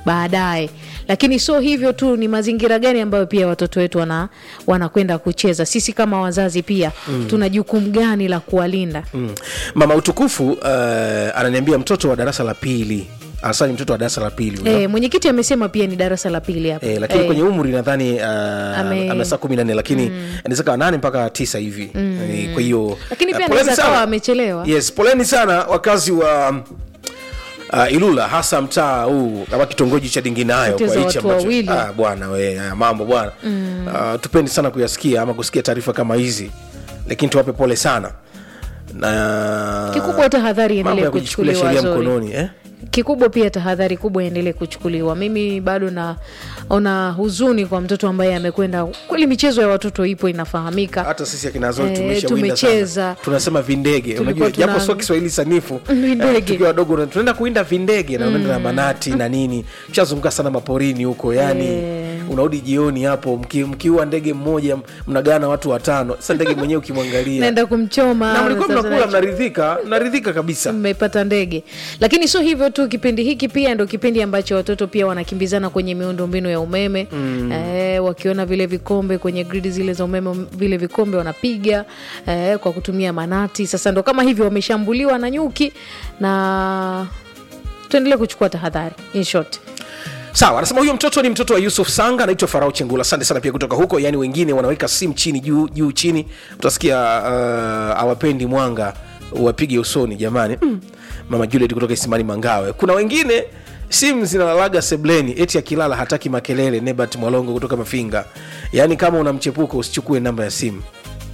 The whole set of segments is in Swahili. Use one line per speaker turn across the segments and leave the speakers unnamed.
baadaye lakini sio hivyo tu ni mazingira gani ambayo pia watoto wetu wana wanakwenda kucheza sisi kama wazazi pia mm. tuna jukumu gani la kuwalinda
Mm. mama utukufu uh, ananiambia mtoto wa darasa la pili hasa ni mtoto wa darasa la pili huyo.
e, mwenyekiti amesema pia ni darasa la pili hapa
Eh, lakini
Eh,
kwenye umri nadhani uh,
Ame-
ame saa kumi na nne lakini inaweza kawa nane mpaka tisa hivi Eh, kwa hiyo
Lakini pia
eh, poleni
anaweza
sana.
kawa amechelewa.
yes poleni sana wakazi wa Uh, ilula hasa mtaa huu ama kitongoji cha dinginayo
Poteza
kwa hichi
watu
ambacho
wawili.
ah, bwana we haya mambo bwana mm. uh, tupendi sana kuyasikia ama kusikia taarifa kama hizi lakini tuwape pole sana na
kikubwa tahadhari
mambo
iendelee
ya kujichukulia
kuchukuliwa
sheria
Zori.
mkononi eh?
kikubwa pia tahadhari kubwa iendelee kuchukuliwa mimi bado naona huzuni kwa mtoto ambaye amekwenda kweli michezo ya watoto ipo inafahamika
hata sisi akina Zori
Eh,
tumeshawinda
tumecheza.
sana. tunasema vindege
Tulikuwa
unajua japo
tuna-
sio kiswahili sanifu
Vindege.
eh, tukiwa wadogo na- tunaenda kuinda vindege na unaenda na manati na nini shazunguka sana maporini huko yani
Eh.
unarudi jioni hapo mki- mkiua ndege mmoja mnagana watu watano sasa ndege mwenyewe ukimwangalia
naenda kumchoma
na mlikuwa
sasa
mnakula
na-
mnaridhika mnaridhika kabisa
mmepata ndege lakini sio hivyo tu kipindi hiki pia ndo kipindi ambacho watoto pia wanakimbizana kwenye miundombinu ya umeme mm. eh, wakiona vile vikombe kwenye gridi zile za umeme vile vikombe wanapiga eh, kwa kutumia manati sasa ndo kama hivyo wameshambuliwa na nyuki na tuendelee kuchukua tahadhari in short
sawa anasema huyo mtoto ni mtoto wa yusuf sanga anaitwa farao chengula asante sana pia kutoka huko yaani wengine wanaweka simu chini juu juu chini utasikia uh, awapendi mwanga wapige usoni jamani mm. mama juliet kutoka isimani mangawe kuna wengine simu zinalalaga sebleni eti akilala hataki makelele nebat mwalongo kutoka mafinga yaani kama una mchepuko usichukue namba ya simu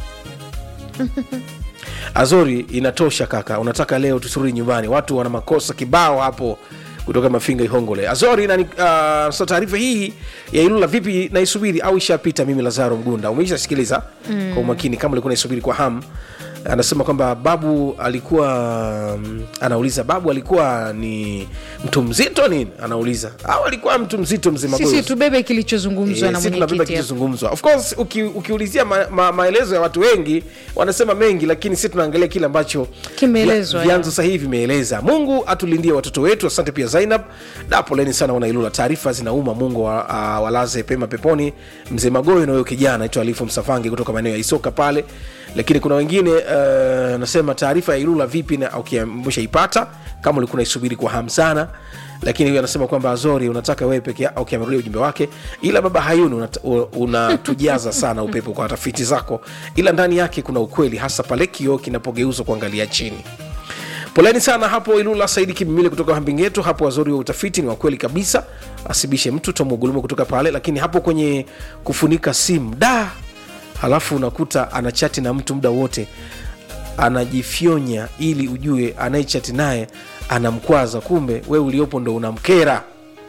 azori inatosha kaka unataka leo tusurudi nyumbani watu wana makosa kibao hapo kutoka mafinga ihongole azori nani uh, so taarifa hii ya ilula vipi naisubiri au ishapita mimi lazaro mgunda umeishasikiliza mm. kwa umakini kama ulikuwa naisubiri kwa hamu anasema kwamba babu alikuwa mm, anauliza babu alikuwa ni mtu mzito nini anauliza au alikuwa mtu mzito mzima
sisi tubebe kilichozungumzwa na
Eh, si tunabeba
mwenyekiti hapa.
kilichozungumzwa of course uki, ukiulizia ma, ma, maelezo ya watu wengi wanasema mengi lakini si tunaangalia kile ambacho
Kimeelezwa,
vya- vyanzo sahihi vimeeleza mungu atulindie watoto wetu asante pia zainab da poleni sana wanailula taarifa zinauma mungu wa, uh, walaze pema peponi mzee magoyo na huyo kijana aitwa alifu msafange kutoka maeneo ya isoka pale lakini kuna wengine uh, nasema taarifa ya ilula vipi na ukishaipata kama ulikuwa naisubiri kwa hamu sana lakini huyu anasema kwamba azori unataka wewe peke yako okay, amerudia ujumbe wake ila baba hayuni unat- u- unatujaza sana upepo kwa tafiti zako ila ndani yake kuna ukweli hasa pale kioo kinapogeuzwa kuangalia chini poleni sana hapo ilula saidi kimimile kutoka hambingeto hapo wazori wa utafiti ni wakweli kabisa asibishe mtu tomugulumo kutoka pale lakini hapo kwenye kufunika simu da halafu unakuta anachati na mtu muda wote anajifyonya ili ujue anayechati naye anamkwaza kumbe we uliopo ndo unamkera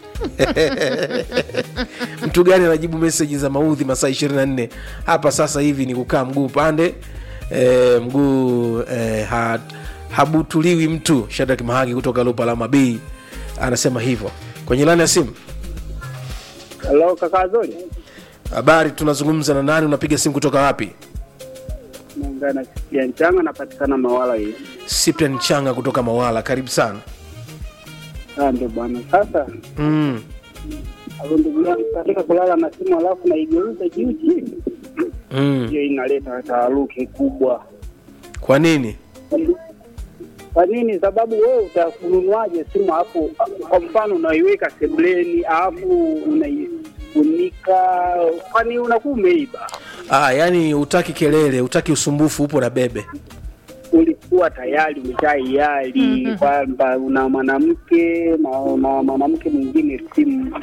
mtu gani anajibu meseji za maudhi masaa 24 hapa sasa hivi ni kukaa mguu upande e, mguu e, ha, habutuliwi mtu shadak mahagi kutoka lopalama b anasema hivyo kwenye lani ya simu
Halo kaka Zoli,
habari tunazungumza na nani unapiga simu kutoka wapi
naungana ya Nchanga, napatikana Mawala hii.
cyprian changa kutoka mawala karibu sana
Ah, ndio bwana. Sasa
mm.
hapo ndugu yangu, katika kulala na simu alafu naigeuza juu chini,
Mm.
hiyo inaleta taharuki kubwa.
kwa nini
Kwa nini? Sababu wewe utakununuaje simu hapo? Kwa mfano unaiweka sebleni alafu unaifunika, kwani unakuwa umeiba?
ah, yani utaki kelele utaki usumbufu upo na bebe
ulikuwa tayari umeshaiali kwamba una mwanamke na una mwanamke mwingine simu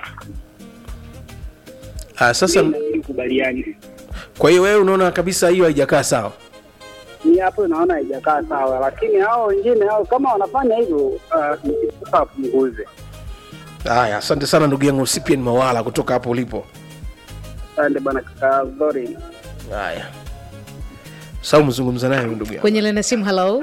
ah, sasa
inabidi kubaliani.
kwa hiyo wewe unaona kabisa hiyo haijakaa sawa
Ni hapo naona haijakaa sawa, lakini hao wengine hao kama wanafanya hivyo ah, nikifuka apunguze.
haya asante sana ndugu yangu cyprian mawala kutoka hapo ulipo
Asante bwana kaka Zori.
haya sau mzungumza naye huyu ndugu yangu
kwenye lena simu halo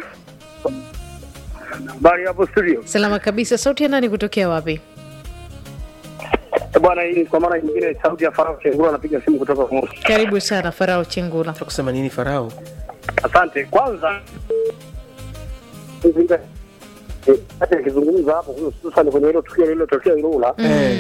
Habari hapo studio.
salama kabisa sauti ya nani kutokea wapi
Eh, Bwana, hii kwa mara nyingine sauti ya Farao Chengura anapiga simu kutoka Moshi.
karibu sana farao chengula
Nataka kusema nini farao
Asante. Kwanza eh, hata akizungumza hapo hususani kwenye hilo tukio lililotokea Ilula
Eh.